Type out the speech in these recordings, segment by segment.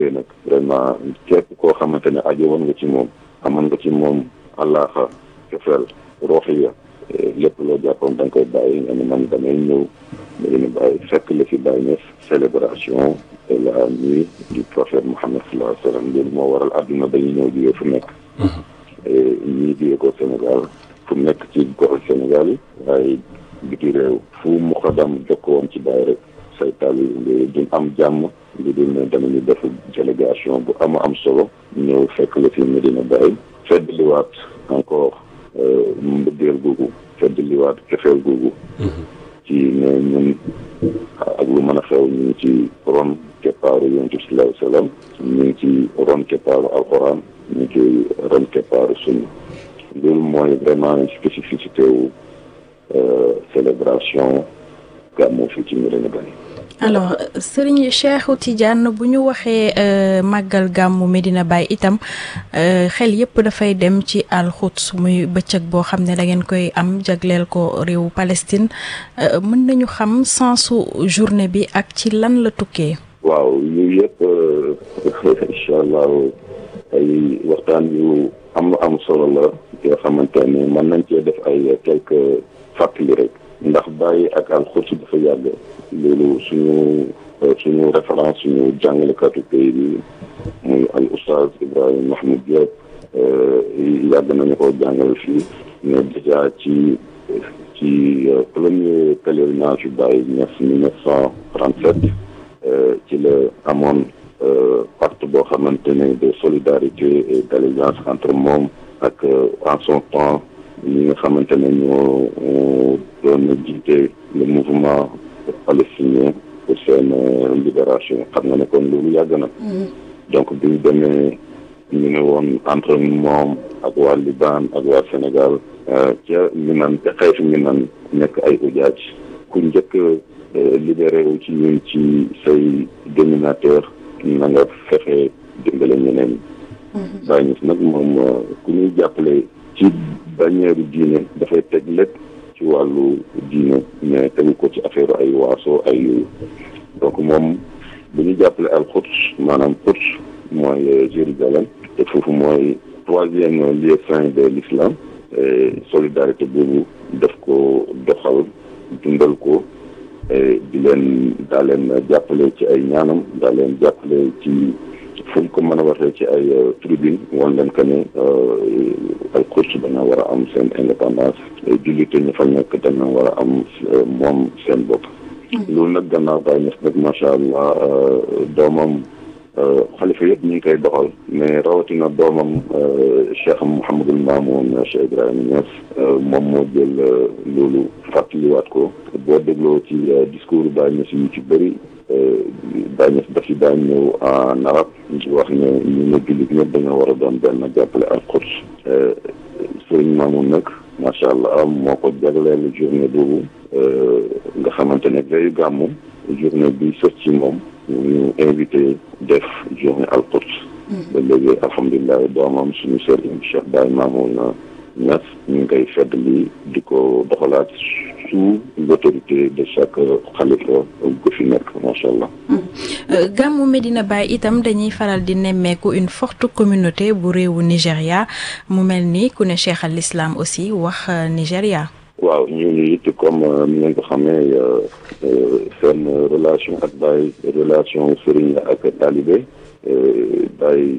nag vraiment képp koo xamante ne aajo woon nga ci moom amoon nga ci moom àllaaxa cofeel rooxiya lépp loo jàppoon da nga koy bàyyi nga ne man damay ñëw dañu bàyyi fekk la fi bàyyi ñëf célébration de la nuit du prophète Mohammed sallallahu alayhi wa sallam loolu moo waral àdduna dañuy ñëw jugee fu nekk ñii jugee ko Sénégal fu nekk ci gox Sénégal yi waaye biti réew fu mu xadam jokkoon ci bàyyi rek say taali duñ am jàmm li dul ne danañu def délégation bu ama am solo ñëw fekk la fi Medina Baye feddliwaat encore mbëggeel googu feddliwaat cofeel googu ci ne ñun ak lu mën a xew ñu ngi ci ron keppaaru yonent bi sallallahu alayhi wa sallam ñu ngi ci ron keppaaru alxuraan ñu ngi ci ron keppaaru sunna loolu mooy vraiment spécificité wu célébration gàmmu fii ci Medina Baye alors Serigne Cheikhou Tidiane bu ñu waxee màggal gàmmu Medina Baye itam xel yépp dafay dem ci alxuds muy bëccëg boo xam ne da ngeen koy am jagleel ko réewu Palestine mën nañu xam sensu journée bi ak ci lan la tukkee. waaw yu yëpp incha allah ay waxtaan yu am am solo la yoo xamante ne mën nañ cee def ay quelques fàttali rek. ndax Baye ak alxuds dafa yàgg loolu suñu suñu référence suñu jàngalekatu pays bi muy al oustaz Ibrahima Mahmoud Diop yàgg nañu ko jàngal fii mais déjà ci ci premier pèlerinage yu Baye ñes mille neuf cent trente-sept ci la amoon pacte boo xamante ne de solidarité et d'allégeance entre moom ak en son temps ñi nga xamante ne ñoo doon jiite le mouvement palestinien pour seen libération xam nga ne kon loolu yàgg na donc bi ñu demee ñu ne woon entre moom ak waa Liban ak waa Sénégal ca Minan ca xeetu Minan nekk ay ujaaj ku njëkk libéré wu ci ñun ci say dominateur na nga fexe dimbale ñeneen bàyyi ñu nag moom ku ñuy jàppale ci bannière diine dafay teg lépp ci wàllu diine mais tegu ko ci affaire ay waaso ay yooyu donc moom bu ñu jàppale al Quds maanaam Quds mooy Jérusalem te foofu mooy troisième lieu saint de l'islam solidarité boobu def ko doxal dundal ko di leen daa leen jàppale ci ay ñaanam daa leen jàppale ci fu mu ko mën a waxee ci ay tribune woon leen que ne al Quds dana war a am seen indépendance jullite ñu fa nekk dana war a am moom seen bopp loolu nag gannaaw Baye Niass nag macha allah doomam xalifa yëpp ñu ngi koy doxal mais rawatina doomam Cheikh Mouhamadul Mamoun Cheikh Ibrahima Niass moom moo jël loolu fàttaliwaat ko boo dégloo ci discours Baye Niass yu ci bëri Baye Niass dafi daan ñëw en arabe di wax ne ñu ne jullit ñëpp dañoo war a doon benn jàppale al Quds Sëriñ Mamoun nag macha allah moo ko jagleel journée boobu nga xamante ne veyu gàmmu journée bi sës ci moom ñu invité def journée al Quds ba léegi alhamdulilah doomam suñu sëriñ Cheikh Baye Mamoun Niass ñu ngi koy fedd li di ko doxalaat sous l'autorité de chaque xalifa gu fi nekk macha allah. gàmmu Medina Baye itam dañuy faral di nemmeeku une forte communauté bu réewu Nigéria mu mel ni ku ne cheikh al islam aussi wax Nigéria. waaw ñu it comme ni ngeen ko xamee seen relation ak Baye relation sëriñ ak talibé Baye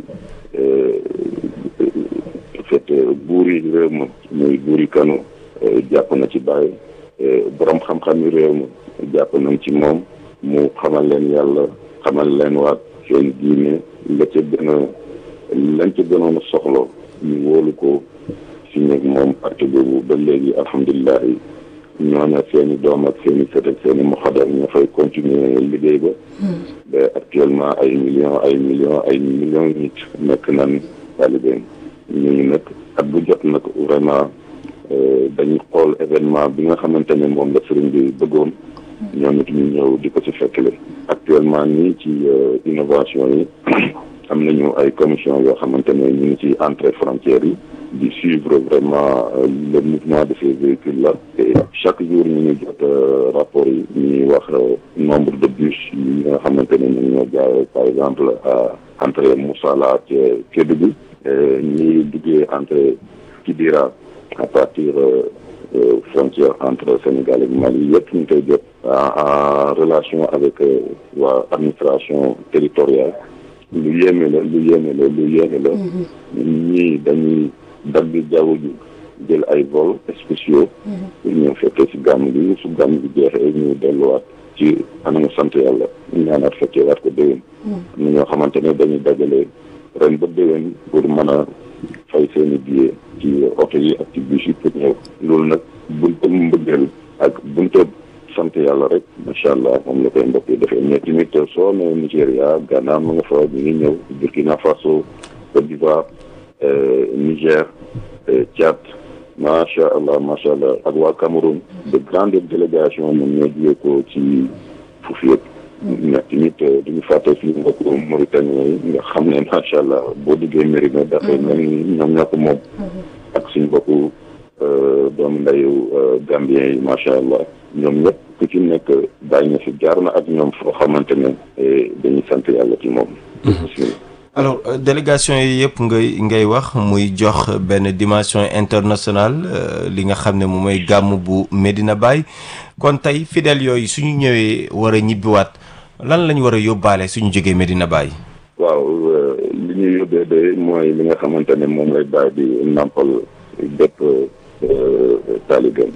fait buuri réew ma muy buuri kanu jàpp na ci Baye borom xam-xam yi réew ma jàpp nañ ci moom mu xamal leen yàlla xamal leen waat seen diine la ca gën a lañ ca gënoon a soxla ñu wóolu ko si nekk moom parti boobu ba léegi alhamdulilah ñooñu seen i doom ak seen i sët ak seen i muxadar ñoo fay continuer liggéey ba. ba actuellement ay millions ay millions ay millions nit nekk nañ talibé ñooñu nag at bu jot nag vraiment dañuy xool événement bi nga xamante ne moom la sëriñ bi bëggoon. ñoom it ñu ñëw di ko ci fekkle actuellement nii ci innovation yi am nañu ay commission yoo xamante ne ñu ngi ci entrée frontières yi di suivre vraiment le mouvement de ces véhicules là et chaque jour ñu ngi jot rapport yi ñuy wax nombre de bus yi nga xamante ne ñu ñoo jaay par exemple à entre Moussala ca Kédougou ñi duggee entre Kidira à partir frontière entre Sénégal ak Mali yëpp ñu koy jot en relation avec waa administration territoriale lu yéeme la lu yéeme la lu yéeme la ñii dañuy dagg jaww ji jël ay vol spéciaux pour ñëw fekkee ci gàmm gi su gàmm gi jeexee ñu delluwaat ci anamu sant yàlla ñu ñaanaat fekkee waat ko déwén am na ñoo xamante ne dañuy dajale ren ba déwén pour mën a fay seeni billet ci oto yi ak ci bus yi pour ñëw loolu nag bunta mbëggeel ak bunta sant yàlla rek macha allah moom la koy mbokk yi defee mais tamit soo nee Nigéria Ghana ma nga fa ñu ngi ñëw Burkina Faso Côte d'Ivoire Niger Tchad macha allah macha allah ak waa Cameroun de grande délégation moom ñoo jugee ko ci foofu yëpp mais tamit duñu fàtte suñu mbokku Mauritanie yi nga xam ne macha allah boo duggee Mérina dafay mel ni ñoom ñoo ko moom ak suñu mbokku doomu ndeyu Gambien yi macha allah ñoom ñëpp ku ci nekk bàyyi na fi jaar na ak ñoom foo xamante ne dañuy sant yàlla ci moom. alors délégation yi yëpp ngay ngay wax muy jox benn dimension internationale li nga xam ne moom mooy gàmm bu Medina Baye kon tey fidèles yooyu suñu ñëwee war a ñibbiwaat lan lañ war a yóbbaale suñu jógee Medina Baye. waaw li ñuy yóbbee de mooy li nga xamante ne moom lay bàyyi di nampal bépp taalibeem.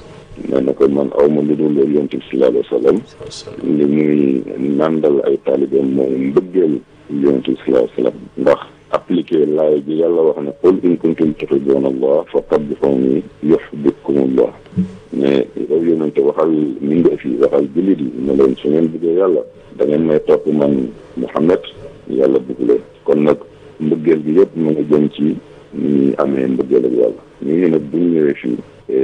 nee na ko man aw ma lu dul yonent bi sallallahu alayhi wa sallam li muy nandal ay taalibeem mooy mbëggeel yonent bi sallallahu alayhi wa sallam ndax appliqué laay ji yàlla wax ne qul in kuntum tuhibbuuna allah fattabi'uuni yuhbibkumullah mais yow yonente waxal mbindeef yi waxal jullit yi ne leen su ngeen bëggee yàlla da ngeen may topp man Muhammad yàlla bëgg leen kon nag mbëggeel gi yëpp mu ngi jëm ci ni ñuy amee mbëggeel ak yàlla ñu ngi nag bu ñu ñëwee fii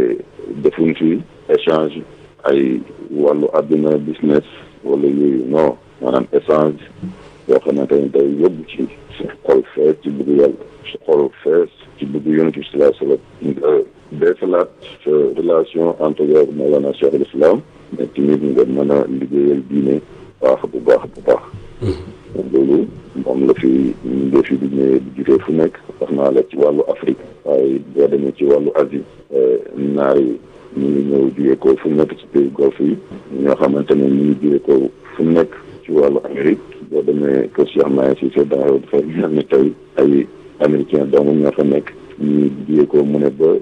defuñ fi échange ay wàllu àdduna business wala yooyu non maanaam échange yoo xamante ne day yóbbu ci sa xol fees ci bëgg yàlla sa xol fees ci bëgg yonent bi sallallahu alayhi wa sallam nga beesalaat sa relation entre yow Mawlana Cheikh al Islam mais tamit nga mën a liggéeyal diine baax bu baax bu baax loolu moom la fi ñu fi di ñëwee di jugee fu nekk wax naa la ci wàllu Afrique waaye boo demee ci wàllu Asie naar yi ñu ngi ñëw jugee ko fu nekk ci pays golfe yi ñoo xamante ne ñu ngi jugee ko fu nekk ci wàllu Amérique boo demee kër Cheikh Maye Cissé daaw dafay mel ni tey ay américain dong ñoo fa nekk ñu jugee ko mu ne ba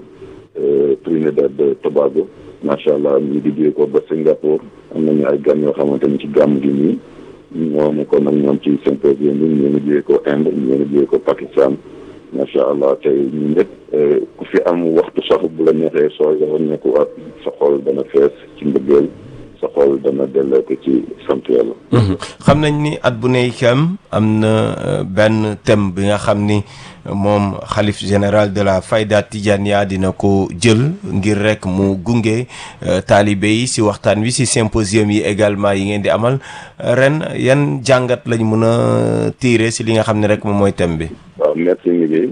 Trinidad de Tobago macha allah ñu di jugee ko ba Singapour am nañu ay gan yoo xamante ni ci gàmm gi nii ñoo nekkoon nag ñoom ci symposium bi ñu ngi jugee ko Inde ñu ngi jugee ko Pakistan macha allah tey ñu ñëpp ku fi am waxtu sax bu la neexee soo yow nekkuwaat sa xol dana fees ci mbëggeel sa xol dana delloo ko ci sant yàlla. xam nañ ni at bu ne itam am na benn thème bi nga xam ni moom xalif général de la Fayda Tidiania dina ko jël ngir rek mu gunge taalibe yi si waxtaan wi si symposium yi également yi ngeen di amal ren yan jàngat lañ mën a tiire si li nga xam ne rek moom mooy thème bi. waaw merci Miguel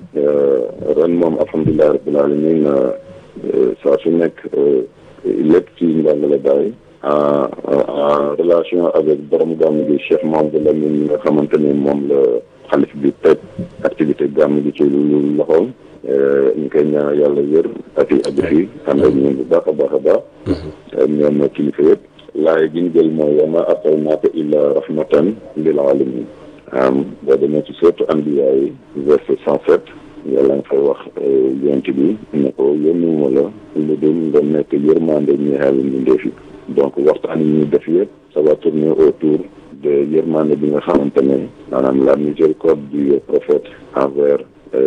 ren moom alhamdulilah rabbil alamin saa su nekk lépp ci njàngale Baay en en relation avec borom gàmm gi Cheikh Mamadou Lamine mi nga xamante ne moom la xalif bi teg activité gàmm gi ci lu loxoom ñu koy ñaan yàlla wér ak i aju fi ànd ak ñun bu baax a baax a baax ñoom kilifa yëpp laay gi ñu jël mooy wa maa arsalnaaka illaa rahmatan lil alamin boo demee ci sourate Anbiya yi verset cent sept yàlla nga fay wax yonent bi ne ko yónniwuma la lu dul nga nekk yërmande ñeexal mbindeef yi donc waxtaan yi ñuy def yëpp ça va tourner autour de yërmande bi nga xamante ne maanaam la miséricorde du prophète envers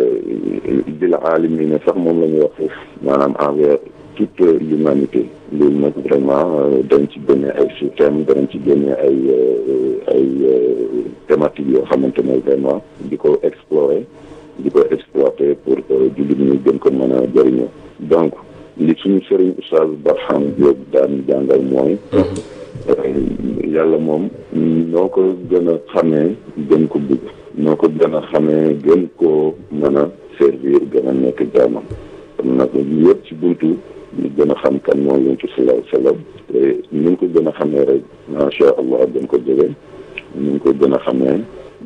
bil alamina sax moom la ñuy wax foofu maanaam envers toute l'humanité loolu nag vraiment dañ ci génne ay sous-thèmes dañ ci génne ay ay thématiques yoo xamante ne vraiment di ko explorer di ko exploiter pour jullit ñi gën ko mën a jëriñoo donc li suñu sëriñ Oustaz Barham Diop daan jàngal mooy yàlla moom noo ko gën a xamee gën ko bëgg noo ko gën a xamee gën koo mën a servir gën a nekk jaamam kon nag yëpp ci buntu ñu gën a xam kan mooy yonent bi sallallahu alayhi wa sallam te ñu ko gën a xamee rek macha allah gën ko jege ñu ko gën a xamee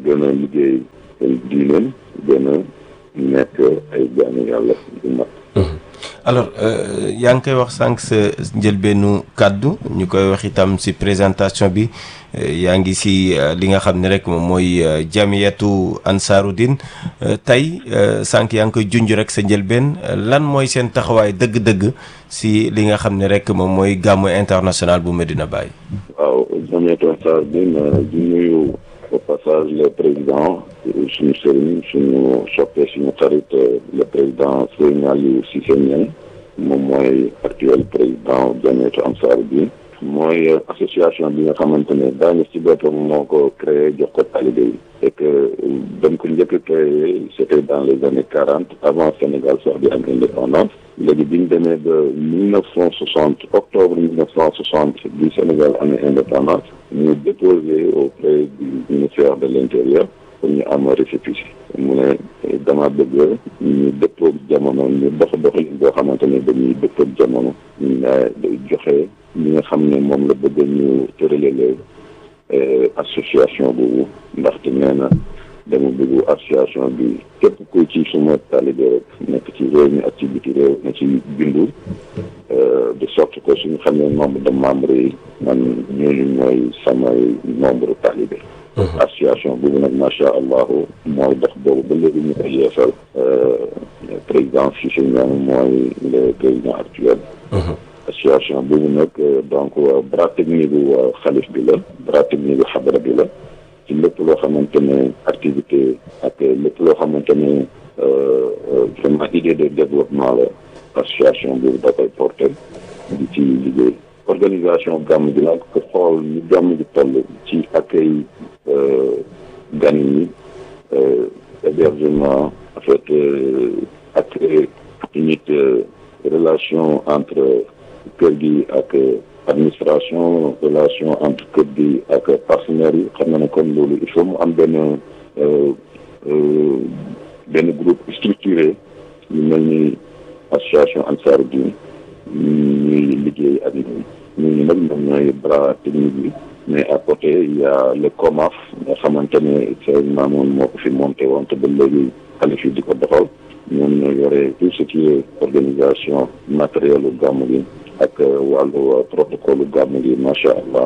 gën a liggéey diineen gën a nekk ay jaamu yàlla yu mat alors yaa ngi koy wax sànq sa njëlbeenu kàddu ñu koy wax itam ci présentation bi yaa ngi ci li nga xam ne rek moom mooy jamiyatu Ansaarud-Din tey sànq yaa ngi koy junj rek sa njëlbeen lan mooy seen taxawaay dëgg-dëgg ci li nga xam ne rek moom mooy gàmmu international bu Medina Baye. waaw jamiyatu Ansaarud-Din di nuyu au passage le président suñu sëriñ suñu soppe suñu xarit le président Serigne Aliou Cissé Niang moom mooy actuel président jamiyatu Ansaarud-Din mooy association bi nga xamante ne daañu ci boppam moo ko créé jox ko talibé yi et que dañ ko njëkk a créé c'était dans les années quarante avant Sénégal sax di am indépendance léegi bi ñu demee ba mille neuf cent soixante octobre mille neuf cent soixante bi Sénégal amee indépendance ñu déposé auprès du ministère de l'intérieur pour ñu am récépissé mu ne dama bëgg ñu dëppoog jamono ñu dox doxalin boo xamante ne dañuy dëppoog jamono ñu joxe ñi nga xam ne moom la bëgg ñu tëralale association boobu ndaxte nee na dama bëgg association bi képp ku ci suma talibé rek nekk ci réew mi ak ci biti réew na ci bindu de sorte que suñu xam ne nombre de membres yi man ñooñu mooy samay nombre talibé association boobu nag macha allah mooy dox boobu ba léegi ñu koy yeesal président Cissé Niang mooy le président actuel association boobu nag donc bras technique bu xalif bi la bras technique bu xadara bi la ci lépp loo xamante ne activité ak lépp loo xamante ne vraiment idée de développement la association boobu da koy porté di ci liggéey organisation gàmm gi nag ko xool ñu gàmm gi toll ci accueil gan yi hébergement en fait ak nit relation entre kër gi ak administration relation entre kër gi ak partenaires yi xam na ne comme loolu il faut mu am benn benn groupe structuré ñu mel ni association Ansaarud-Din ñuy liggéey ak ñun ñooñu nag ñoom ñooy bras technique bi mais à côté il y a le COMAF nga xamante ne seen maamoon moo ko fi monté woon te ba léegi xalif yi di ko doxal ñoom ñoo yore tout ce qui est organisation matériel u gàmm gi ak wàllu protocole gàmm gi macha allah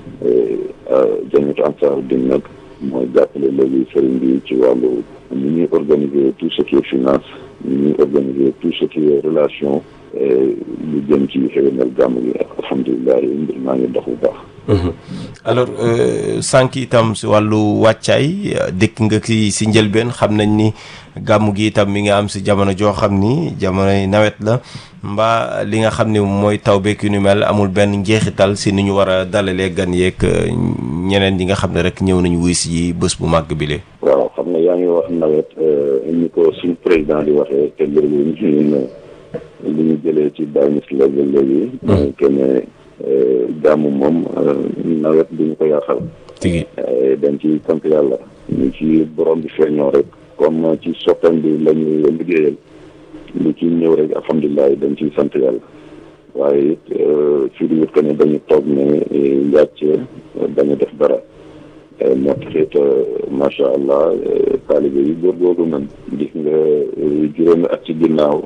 jamiyatu Ansaarud-Din nag mooy jàppale léegi sëriñ bi ci wàllu ni ñuy organiser tout ce qui est finance ni ñuy organiser tout ce qui est relation lu jëm ci xéwénal gàmm gi alhamdulilah mbir maa ngi dox bu baax. alors sànq itam si wàllu wàccaay dëkk nga ki si njëlbeen xam nañ ni gàmm gi itam mi nga am si jamono joo xam ni jamonoy nawet la mbaa li nga xam ne mooy taw beeg yu ni mel amul benn njeexital si ni ñu war a dalalee gan yeeg ñeneen ñi nga xam ne rek ñëw nañu wuy si bés bu màgg bi lee waaw xam nga yaa ngi wax nawet ni ko suñ président di waxee te loolu ñun li ñu jëlee ci bàyyi si la ba léegi. mooy que ne gàmmu moom nawet duñu ko yàqal. tigi dañ ci sant yàlla. ñu ci borom bi feeñoo rek. comme ci soppam bi la ñuy liggéeyal. lu ci ñëw rek alhamdulilah dañ ciy sant yàlla. waaye it fii di wut que ne dañu toog ne njàcc dañu def dara. moo taxit macha allah taalibe yi góorgóorlu nañ. gis nga juróomi at ci ginnaaw.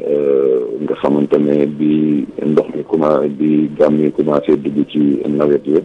nga xamante ne bi ndox mi commencé bi gàmm yi commencé dugg ci nawet yi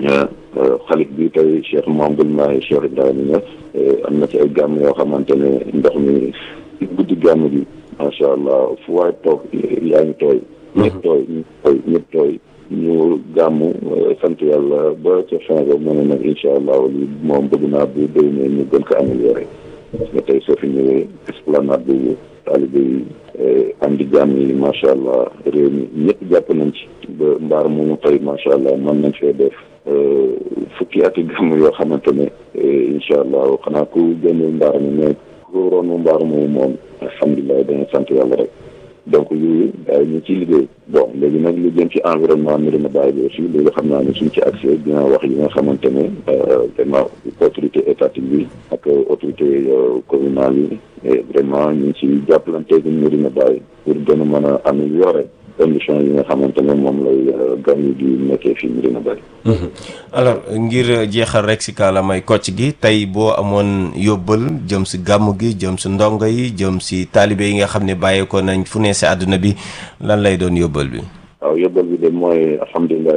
xalif bi tey Cheikh Mamadou Mahi Cheikh Ibrahima Niass am na ci ay gàmm yoo xamante ne ndox mi guddi gàmm gi macha allah fu waay toog yaa ngi tooy ñëpp tooy ñëpp tooy ñëpp tooy ñu gàmm sant yàlla ba ca fin ba mu ne nag incha allah li moom bëgg naa bu déwénee ñu gën ko amélioré parce que tey soo fi ñëwee esplanade boobu taalibe yi am di jàmm yi macha allah réew mi ñëpp jàpp nañ ci ba mbaar moomu tey macha allah mën nañ fee def fukki ati gàmm yoo xamante ne incha allah xanaa ku génne mbaar mi mais ku roonu mbaar moomu moom alhamdulilah dañu sant yàlla rek donc lii daay ñu ciy liggéey bon léegi nag lu jëm ci environnement Médina Baye bi aussi loolu xam naa ne suñ ci accès dina wax yi nga xamante ne vraiment autorité étatique bi ak autorité communale yi vraiment ñu ngi ci jàppalante ak Médina Baye pour gën a mën a améliorer condition yi nga xamante ne moom lay gan yi di nekkee fii Medina Baye. alors ngir jeexal rek si kaalamay kocc gi tey boo amoon yóbbal jëm si gàmm gi jëm si ndongo yi jëm si taalibe yi nga xam ne bàyyeekoo nañ fu ne si àdduna bi lan lay doon yóbbal bi. waaw yóbbal bi de mooy alhamdulilah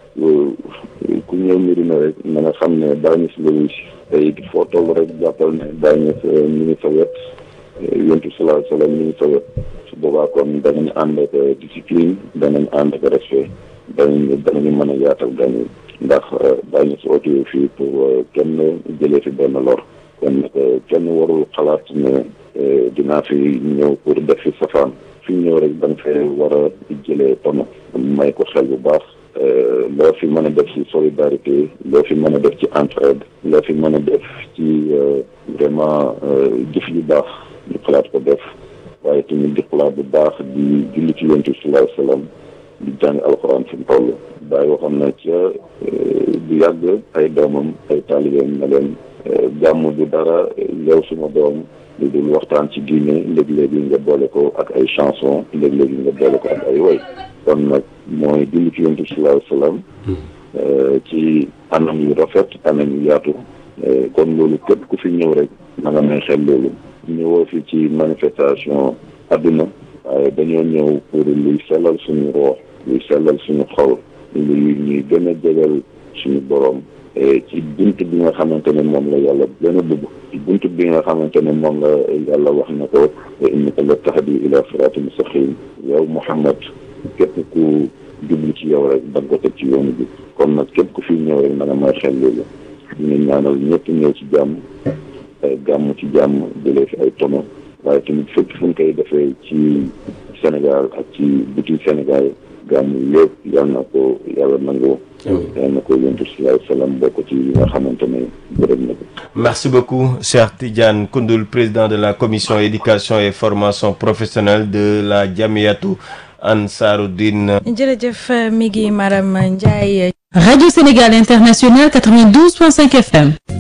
ku ñëw Medina rek na nga xam ne Baye Niass la wuy tey foo toll rek jàppal ne Baye Niass mi ngi sa wet yontu salaa salaam mi ngi sa wet su boobaa kon danañ ànd ak discipline danañ ànd ak respect danañ danañu mën a yaatal gan yi ndax Baye Niass oote fii pour kenn jëlee fi benn lor kon nag kenn warul xalaat ne dinaa fi ñëw pour def fi safaan fi ñëw rek da nga fee war a jëlee tono may ko xel bu baax loo fi mën a def ci solidarité loo fi mën a def ci entraide loo fi mën a def ci vraiment jëf yu baax ñu xalaat ko def waaye tamit di xalaat bu baax di julli ci yonent bi sallallahu alayhi wasallam di jàng alxuraan fi mu toll bàyyi waxoon na ca du yàgg ay doomam ay taalibeem na leen jàmm du dara yow suma doom lu dul waxtaan ci diine léegi-léegi nga boole ko ak ay chanson léegi-léegi nga boole ko ak ay woy kon nag mooy julli ci yonent bi sallallahu alayhi wasallam ci anam yu rafet anam yu yaatu kon loolu képp ku fi ñëw rek na nga may xel loolu ñëwoo fi ci manifestation adduna waaye dañoo ñëw pour luy sellal suñu roox luy sellal suñu xol luy ñuy gën a jegal suñu borom ci bunt bi nga xamante ne moom la yàlla gën a bëgg ci bunt bi nga xamante ne moom la yàlla wax na ko innaka la tahdi ila sirati mustaqim yow Muhammad képp ku jublu ci yow rek da nga ko teg ci yoonu bi kon nag képp ku fi ñëw rek na nga may xel loolu ñu ñaanal ñëpp ñëw ci jàmm gàmm ci jàmm jëlee fi ay tono waaye tamit fépp fu ñu koy defee ci Sénégal ak ci biti Sénégal gàmm yëpp yal na ko yàlla nangu yal na ko yontu sallallahu alayhi wa sallam bokk ci yi nga xamante ne gërëm na ko merci beaucoup Cheikh Tidiane Koundoul président de la commission éducation et formation professionnelle de la Jamiyatu Ansaruddin jërëjëf mi ngi Maram Ndiaye Radio Sénégal International 92.5 FM